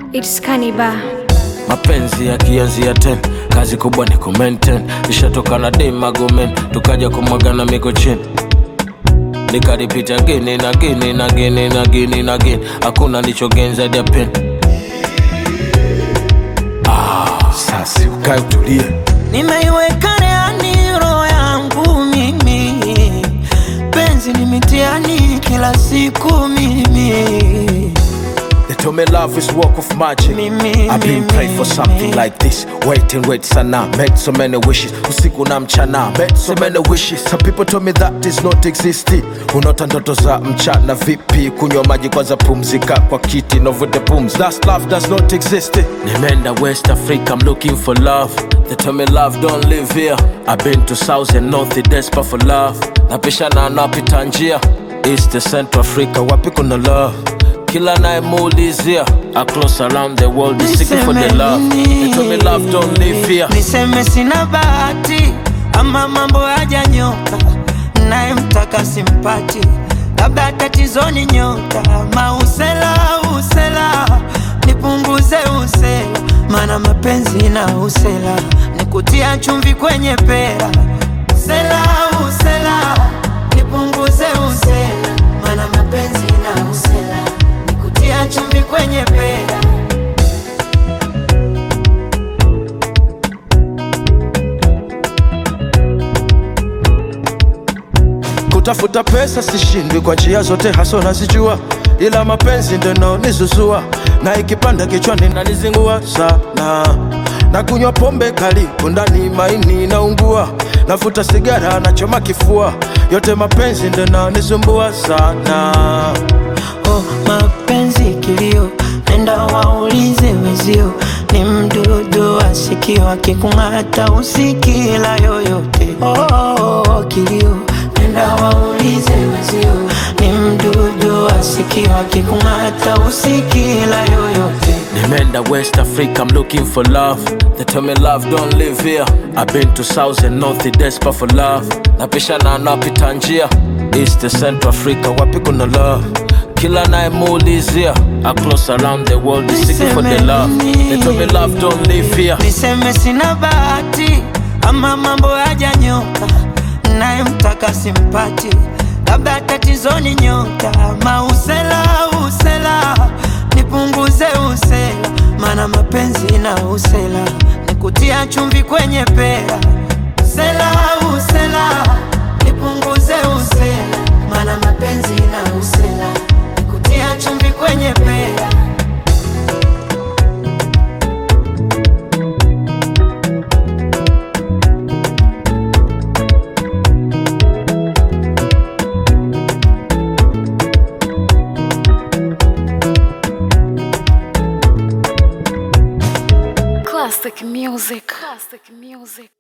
It's Kaniba. mapenzi yakianzia ten kazi kubwa ni kumenten ishatoka na demagomen tukaja kumwagana miko chini nikaripita gini na gini na gini na gini na gini hakuna nichogenza dia pen sasi ukae utulie nimeiweka reani roho yangu mimi penzi ni mitiani kila siku mimi They told me love is work of magic. Mimi, I've been mimi, praying for something mimi. like this. Wait and wait sana. Made so many wishes. Usiku na mchana. Made so many wishes. Some people told me that is not existing. Unaota ndoto za mchana vipi? Kunywa maji kwanza pumzika kwa kiti. Novute pumzi. That's love does not exist. Nimeenda West Africa, I'm looking for love. They tell me love don't live here. I've been to South and North, desperate for love. Napishana napita njia East to Central Africa, wapi kuna love? Kila nayemuulizia across around the world is seeking for the Niseme love. They nini? tell me love don't live here. niseme sina bahati ama mambo hajanyoka nayemtaka simpati labda tatizoni nyota mausela usela nipunguze usela mana mapenzi na usela nikutia chumvi kwenye pera usela usela nipunguze usela mana mapenzi na usela nikutia chumvi kwenye pera Kutafuta pesa sishindwi kwa njia zote, haso nazijua, ila mapenzi ndo naonizuzua na ikipanda kichwani nanizingua sana, na kunywa pombe kali kundani maini naungua, nafuta sigara nachoma kifua, yote mapenzi ndo naonisumbua sana. oh, mapenzi kilio, nenda waulize wezio, ni mdudu asikio akikung'ata usikila yoyote. Oh, oh, oh, kilio, nenda waulize wezio, ni mdudu asikio akikung'ata usikila yoyote. Nimeenda West Africa, I'm looking for love. They tell me love don't live here. I've been to South and North, desperate for love. Napishana napita njia East to Central Africa, wapi kuna love? Kila nayemuulizia across around the world is seeking for the love. They tell me love don't live here. niseme sina bahati ama mambo hajanyoka nayemtaka simpati labda tatizoni nyota mausela usela nipunguze usela mana mapenzi na usela nikutia chumvi kwenye pera usela usela nipunguze usela mana mapenzi na usela nikutia chumvi kwenye pera Classic music. Classic music.